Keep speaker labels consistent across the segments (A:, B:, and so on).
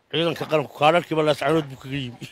A: ciidanka qaranku kaadharkiiba laascanood buu kaga yimi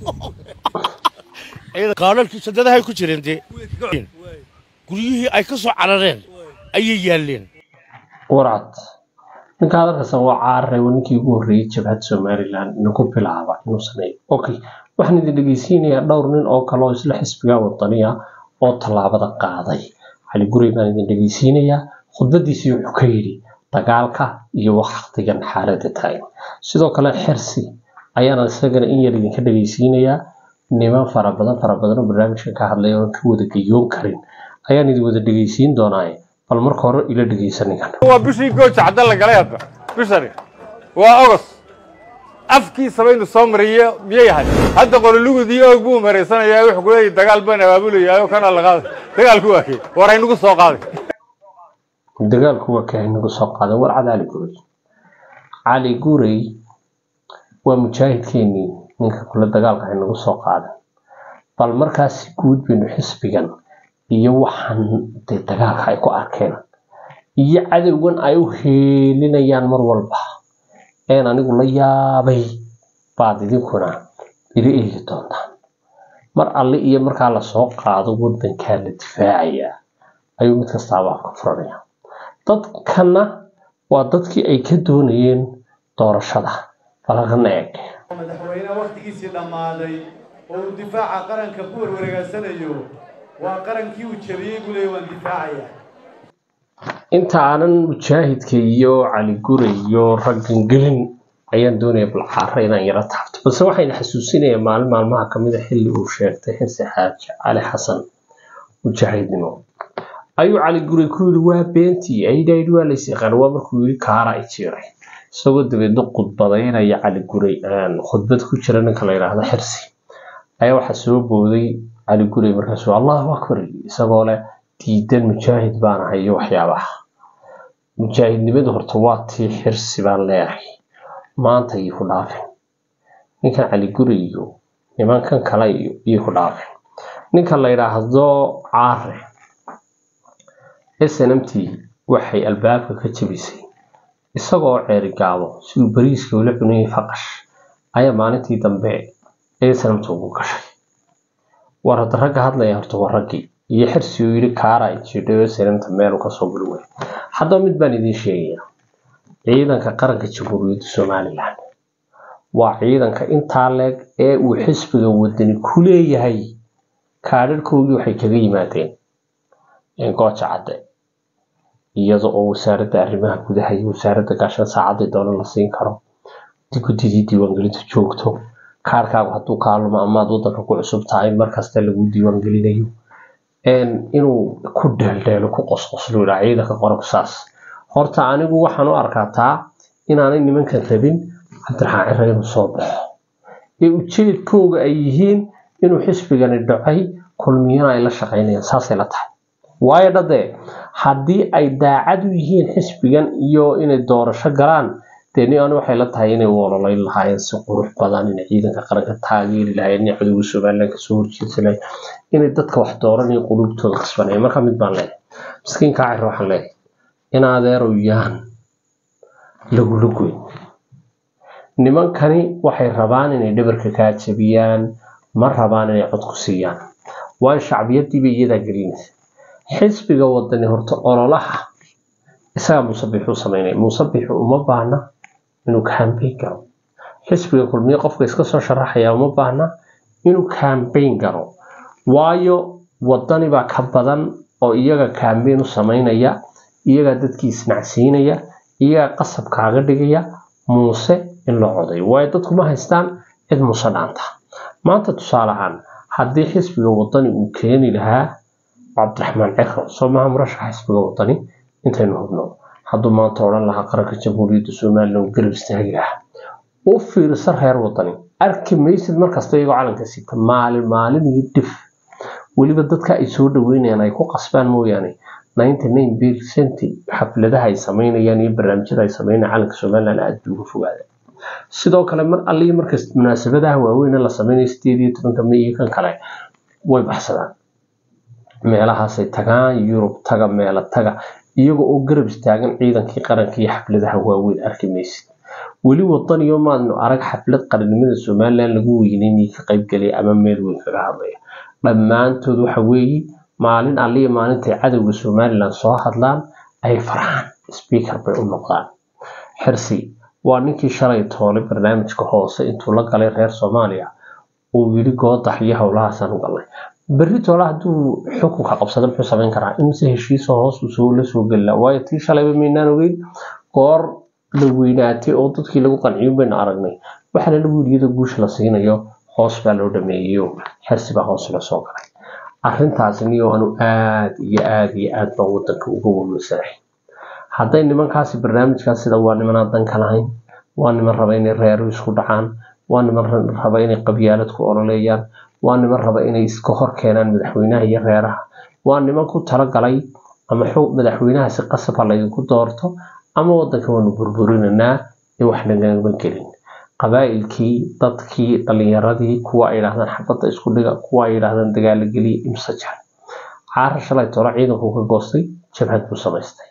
A: kaadharkii sadadahay ku jireen dee guryihii ay ka soo carareen ayay yaalleen
B: warcad ninka hadalkasan waa caararay waa ninkii ugu horreeyey jabhad somalilan inagu bilaaba inuu sameeyo okay waxaan idin dhegeysiinayaa dhowr nin oo kale oo isla xisbiga wadaniya oo tallaabada qaaday cali gurey baan idin dhegeysiinayaa khudbadiisii wuxuu ka yidhi dagaalka iyo waktigan xaaladda taagan sidoo kale xirsi ayaana isagana in yar idinka dhegeysiinayaa niman fara badan fara badan oo barnaamijka ka hadlaya oon ka wada geyoon karin ayaan idin wada dhegeysiin doonaa bal marka hore ila dhegeysa ninkan
C: waa bishii gooja cadda la galay hadda bishani waa ogos afkiisa baynu soo mariye miyay ahay hadda qololugudii oog buu maraysanayaa wuxuu ku leeyahy dagaal baan abaabulayaayo kana la qaaday dagaalku waa kee war aynagu soo qaaday
B: dagaalku waa kahay nagu soo qaaday warcad cali gurey cali gurey waa mujaahidkeenii ninka kule dagaalka ay nagu soo qaadan bal markaasi guud baynu xisbigan iyo waxaan dee dagaalka ay ku arkeen iyo cadowgan ay u heelinayaan mar walba een anigu la yaabay baad idinkuna ila eegi doontaan mar alle iyo markaa lasoo qaado wadankaa la difaacayaa ayuu mid kastaaba afka furanaya dadkana waa dadkii ay ka doonayeen doorashada balaqana eeg
D: madaxweyne wakhtigiisii dhammaaday oo uu difaaca qaranka ku warwareegaysanayo waa qarankii uu jabiyey buu leeyahy waan difaacaya
B: inta aanan mujaahidka iyo cali gure iyo raggan gelin ayaan doonaya balcaara inaan yaro taabto balse waxayna xasuusinayaa maalin maalmaha kamid a xilli uu sheegtay xirsi xaaji cali xasan mujaahidnimo ayuu cali gure ku yidhi waa beentii aydhayd waa lays yaqaan waa markuu yidhi kaara ay jiray isagoo dabeedna khudbadaynaya cali gure khudbad ku jira ninka la yidhaahdo xirsi ayaa waxaa soo booday cali gure markaasuu allahu akbar isagoo leh diidan mujaahid baan ahay iyo waxyaabaha mujaahidnimadu horta waa tii xirsi baan leeyahay maanta iyo ku dhaafin ninkan cali gure iyo nimankan kale iyo iyo ku dhaafin ninka la yidhaahdo caare snmt waxay albaabka ka jabisay isagoo ceeri gaabo siduu bariiska ula cunayay faqash ayaa maalintii dambe snmt ugu gashay war hadda ragga hadlaya horta waa raggii iyo xirsi uu yidhi kaara jidhayo snmta meelu kasoo guli wey haddaba mid baan idiin sheegayaa ciidanka qaranka jamhuuriyadda somalilan waa ciidanka intaa leeg ee uu xisbiga wadani ku leeyahay kaadharhkoodii waxay kaga yimaadeen gooja cadde iyada oo wasaaradda arrimaha gudaha iyo wasaaradda gaashan saacadii doona la siin karo guddidii diiwaangelinta joogto kaarkaagu hadduu kaaluma amaad wadanka ku cusub tahay markasta lagu diiwaangelinayo inuu ku dheeldheelo ku qosqoslo yidhaa ciidanka qoranku saas horta anigu waxaan u arkaa taa inaanay nimankan rabin cabdiraxmaan cire inuu soo baxo ee ujeedkooga ay yihiin inuu xisbigani dhacay kulmiyana ay la shaqaynayaan saasay la tahay waayo dhadee haddii ay daacad u yihiin xisbigan iyo inay doorasho galaan dee ni ani waxay la tahay inay u ololayn lahaayeen si qurux badan inay ciidanka qaranka taageeri lahayen inay cadowga somalilan kasoo horjeedsan lahayen inay dadka wax dooranaya qulubtooda kasbanaya marka mid baan leeyahay miskiinkaa cir waxaan leeyahay in adeerow yaan lagula goyn nimankani waxay rabaan inay dhabarka kaa jabiyaan ma rabaan inay cod ku siiyaan waayo shacbiyadiiba iyadaa gelinaysa xisbiga wadani horta ololaha isagaa muusabixuu sameynaya muusabixu uma baahna inuu kambayn garo xisbiga kulmiye qofka iska soo sharaxaya uma baahna inuu kambayn garo waayo wadani baa ka badan oo iyaga kambayn u sameynaya iyagaa dadkii isnacsiinaya iyagaa qasab kaaga dhigaya muuse in la coday waayo dadku ma haystaan cid muuse dhaanta maanta tusaale ahaan haddii xisbiga wadani uu keeni lahaa cabdiraxmaan ciro soo maha murashaxa xisbiga wadani intaynu hubno hadduu maanta odhan lahaa qaranka jamhuuriyadda somalilan uu garab istaagi lahaa u fiirsa reer wadani arki maysid markasta iyagoo calanka sita maalin maalin iyo dhif weliba dadka ay soo dhaweynayaan ay ku qasbaan mooyaane ninety nine percent xafladaha ay sameynayaan iyo barnaamijyada ay sameynayaan calanka somalilan aada buu uga fogaada sidoo kale mar alliyo markas munaasabadaha waaweyn la sameynayo sideed iyo tobanka may iyo kan kale way baxsadaan meelahaasay tagaan yurub taga meelo taga iyaga oo garab istaagan ciidankii qaranka iyo xafladaha waaweyn arki maysid weli wadaniyo maadnu arag xaflad qarannimada somalilan lagu weyneynayay ka qaybgelaya ama meel weyn kaga hadlaya dhammaantood waxa weeye maalin alliya maalintay cadowga somalilan soo hadlaan ay farxaan speaker bay u noqdaan xirsi waa ninkii shalay toolay barnaamijka hoose intuu la galay reer soomaaliya uu yidhi goodax iyo howlahaasaan u galnay berri toole hadduu xukunka qabsado muxuu samayn karaa imise heshiisa hoos usoo la soo gelila waayo tii shalayba maynaan ogeyn goor la weynaatay oo dadkii lagu qanciyo baynu aragnay waxaana lagu yidhi iyadoo guusha la siinayo hoos baa loo dhameeyeyo xirsi baa hoos la soo galay arrintaasi niyo anu aad iyo aad iyo aad baan wadanka uga wawasanahay hadday nimankaasi barnaamijkaas sida waa nimanaan danka lahayn waa niman raba inay reeru isku dhacaan waa niman raba inay qabyaalad ku ololeeyaan waa niman raba inay iska hor keenaan madaxweynaha iyo reeraha waa niman ku talagalay ama xog madaxweynaha si qasab ha laydinku doorto ama wadanka waanu burburinanaa ee wax nagama gelin qabaa'ilkii dadkii dhalinyaradii kuwa ay yidhahdaan xabadda isku dhiga kuwa ay yidhahdaan dagaala geliya imse jar caara shalay tolo ciidanku ka goostay jabhad buu samaystay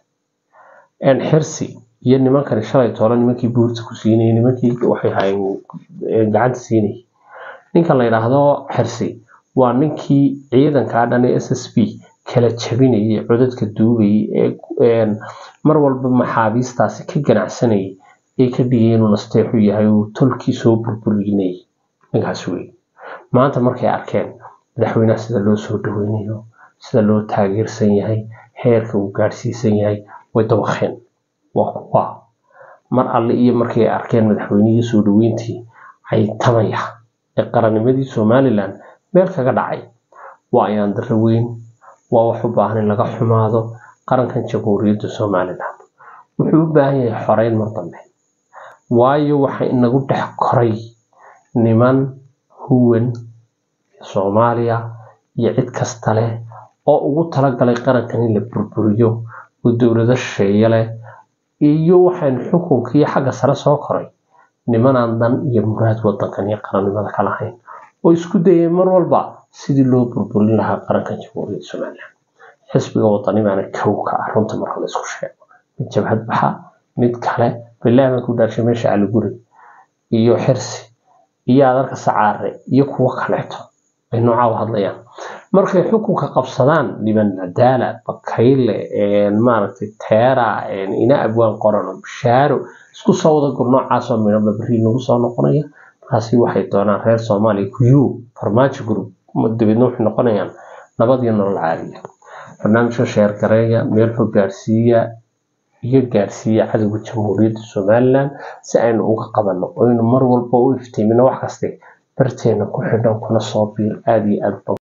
B: xirsi iyo nimankani shalay tolo nimankii buurta ku siinayay nimankii waxay hayeen gacanta siinayay ninkan la yidhaahdo xirsi waa ninkii ciidankaa dhan ee s s b kala jabinayay codadka duubayay ee mar walba maxaabiistaasi ka ganacsanayay ee ka dhigay inuu nasteexu yahay uu tolkii soo burburinayay ninkaas wey maanta markay arkeen madaxweynaha sida loo soo dhaweynayo sida loo taageersan yahay heerka uu gaadhsiisan yahay way dawaqeen waa kuwa mar alle iyo markay arkeen madaxweynihii soo dhaweyntii caytamaya ee qarannimadii somalilan meel kaga dhacay waa ayaan darro weyn waa wax u baahan in laga xumaado qarankan jamhuuriyadda somalilan wuxuu u baahan yahay xoreyn mar dambe waayo waxa inagu dhex koray niman huwan soomaaliya iyo cid kasta leh oo ugu talagalay qarankan in la burburiyo oo dowlado shisheeye leh iyo waxaan xukunkii xagga sare soo koray nimanaan dan iyo muraad wadankan iyo qarannimada ka lahayn oo isku dayay mar walba sidii loo burburin lahaa qarankan jamhuuriyadda somalilan xisbiga wadani baana kow ka ah runta marka la isku sheego mid jabhad baxa mid kale bilaah baan ku dhaarshay meesha caliguri iyo xirsi iyo adarka sacaare iyo kuwo kaleeto ay noocaa u hadlayaan markay xukunka qabsadaan dhiban nadaala bakayle maaragtay teera ina abwaan qorano bishaaro isku soo wada gur noocaasoo midhoba berri nagu soo noqonaya markaasi waxay doonaan reer soomaaliya kuyu farmaajo group dabeedna waxay noqonayaan nabad iyo nolol caaliya barnaamijka sheer gareeya meel fog gaarsiiya iyo gaarsiiya cadowga jamhuuriyadda somalilan si aynu uga qabanno oynu mar walba u iftiimino wax kaste barteena ku xidhan kuna soo biir aada iyo aad